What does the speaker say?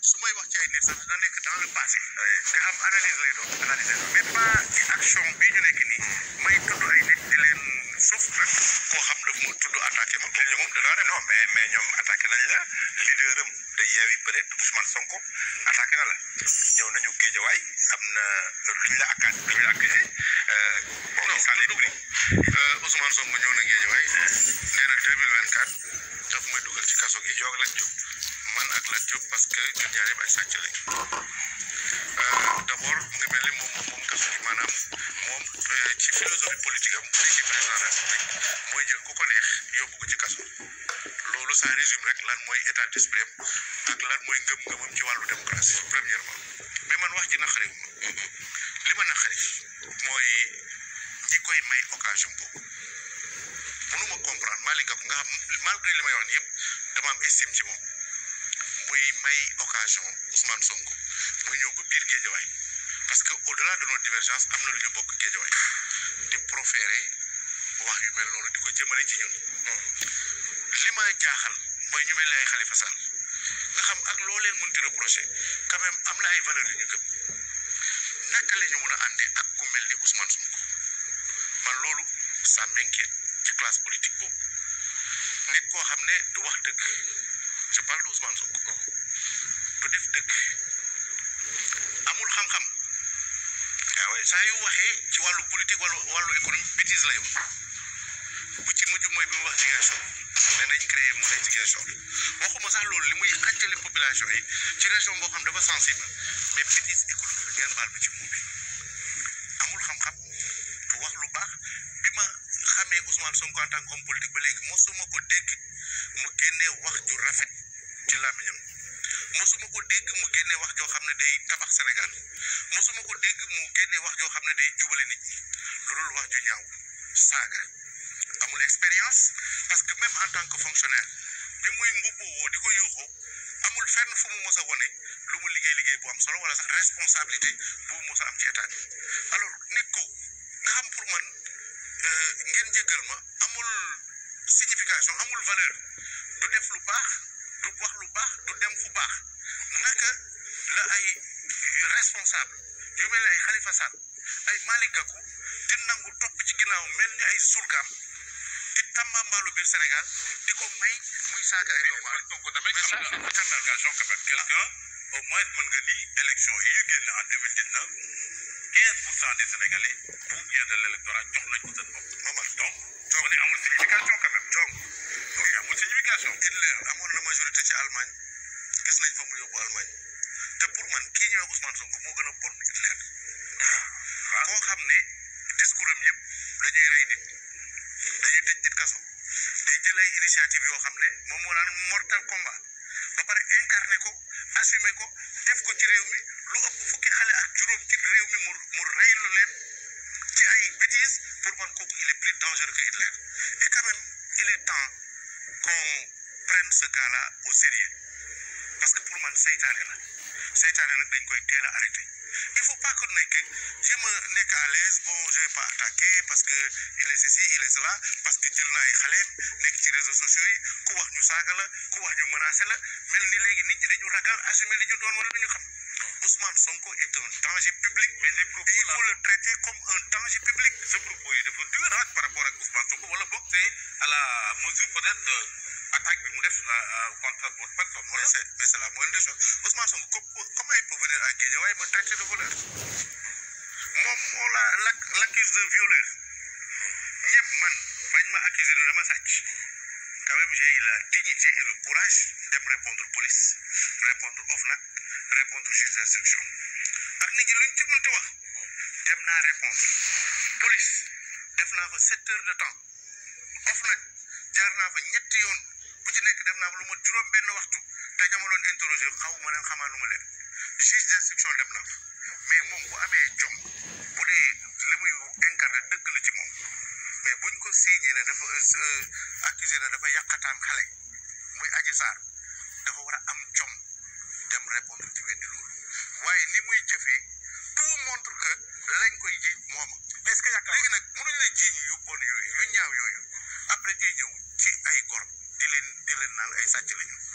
su may wax ci ay nit sax dina nekk dans le passé te am analyse lay doon analyse lay doon mais pas ci action bii ñu nekk nii may tudd ay nit di leen sauf rek koo xam daf ma tudd attaqué ma kooku moom danaa def non mais mais ñoom attaqué nañ la leader am de Yewwi peut-être Ousmane Sonko attaqué na la ñëw nañu Géejawaay am na luñ la akkaat luñ la accusé bon non ça les tudd prix ko Ousmane Sonko ñëw na Guédiawaye nee na 2024 daf may dugal ci kaso gi yow ak Lat Diop man ak Lat Diop parce que ñun ñaar yëpp ay sàcc lañ d' abord mu ngi mel ni moom moom moom kaso gi maanaam moom ci philosophie politique am léegi président de la République mooy jël ku ko neex yóbbu ko ci kaso loolu ça résume rek lan mooy état d' esprit am ak lan mooy ngëm-ngëmam ci wàllu démocratie premièrement mais man wax ji naqari li ma naqari mooy ñi koy may occasion boobu mënuma comprendre Malick Gakou nga xam malgré li may wax ni yëpp dama am estime ci moom muy may occasion Ousmane Sonko muy ñëw ba biir Géejawaay parce que au delà de nos divergences am na lu ñu bokk Géejawaay di proférer wax yu mel noonu di ko jëmale ci ñun li ma jaaxal mooy ñu mel ni ay Khalifa Sall nga xam ak loo leen mënti reproché quand même am na ay valeurs yu ñu gëm naka la ñu mën a àndee ak ku mel ni Ousmane Sonko man loolu ça m'inquiète ci classe politique boobu nit koo xam ne du wax dëgg je parle de Ousmane Sonko du def dëgg amul xam-xam ah oui saa yu waxee ci wàllu politique wàllu wàllu économie bêtise lay wax bu ci mujj mooy bi mu wax Ziguinchor ne nañ créé mu ne Ziguinchor waxuma sax loolu li muy xàccale population yi ci région boo xam dafa sensible mais bêtise économique ngeen baal ma ci muu bi amul xam-xam du wax lu baax bi ma xamee Ousmane Sonko en tant qu'homme politique ba léegi mosuma ko dégg mu génnee wax ju rafet ci làmmiñam mosuma ko dégg mu génnee wax joo xam ne day tabax Sénégal mosuma ko dégg mu génnee wax joo xam ne day jubale nit ñi loolu wax ju ñaaw saaga amul expérience parce que même en tant que fonctionnaire bi muy mbubboo di ko yuuxoo amul fenn fu mu mos a wone lu mu liggéey liggéey bu am solo wala sax responsabilité bu mu mos a am ci état bi alors nit ko nga xam pour man euh, ngeen jéggal ma amul signification amul valeur du def lu baax du wax lu baax du dem fu baax naka la ay responsable yu mel ni ay Khalifa Sall ay Malick Gakou di nangu topp ci ginnaaw mel ni ay surgaam di tàmbambaalu biir Sénégal di ko may muy saaga ay doomu aadama. Sonko tamit Mais ça, am c'est na justification quand même quelqu'un au moins mën nga ni élection yi ñu génn en 2019 15 pour cent des Sénégalais pour bien de l'électorat jox nañ ko seen bopp Momar donc on est amul signification quand même Diom donc amul signification Hitler amoon na majorité ci Allemagne gis nañ fa mu yóbbu Allemagne te pour man kii ñëwee Ousmane Sonko moo gën a bon Hitler koo xam ne discours am yëpp dañuy rey nit dañuy tëj nit kaso day jël ay initiative yoo xam ne moom moo naan mortel combat ba pare incarné ko assumé ko def ko ci réew mi lu ëpp fukki xale ak juróom ci réew mi mu mu reylu leen ci ay bêtises pour man kooku il est plus dangereux que Hitler et quand même il est temps qu'on prenne ce gars-là au sérieux parce que pour man seytaane la seytaane nag dañ koy teel a arrêté il faut pas que nekk jéem a nekk à l'aise bon je vais pas attaquer parce que il est ceci il est cela parce que jël na ay xaleem nekk ci réseaux sociaux yi ku wax ñu saaga la ku wax ñu menacé la mel ni léegi nit ñi dañu ragal assumer li ñu doon wala duñu xam Ousmane Sonko est un danger public mais les propos il faut le traiter comme un danger public ce propos yi dafa dur nag par rapport ak Ousmane Sonko wala boog c'est à la mesure peut-être de attaque bi mu def euh, contre votre personne mais wala c'est mais c'est la moindre des choses Ousmane Sonko comme comment il peut venir à Guédiawaye me traiter de voleur moom moo la l'ac- l'accuse de violeur ñëpp man bañ ma accuser ne dama sàcc quand même j'ai eu la dignité et le courage dem répondre police répondre OFNAC répondre juge d'instruction ak nit ñi luñ ci mënti wax dem naa répondre police def naa fa sept heures de temps OFNAC jaar naa fa ñetti yoon bu ci nekk def naa fa lu ma juróom benn waxtu te ñama doon interroger xaw ma leen xamaa lu ma leen juge d'instruction dem naa fa mais moom bu amee jom bu dee li muy incarné dëgg la ci moom mais buñ ko signé ne dafa accusé ne dafa yàqataan xale muy aji saar dafa war a am jom dem répondre ci weddi loolu waaye ni muy jëfee tout montre que lañ koy jiiñ moom est-ce que yaakaar léegi nag mënuñ la jiiñ yu bon yooyu yu ñaaw yooyu après day ñëw ci ay gor di leen di leen naan ay sàcc lañu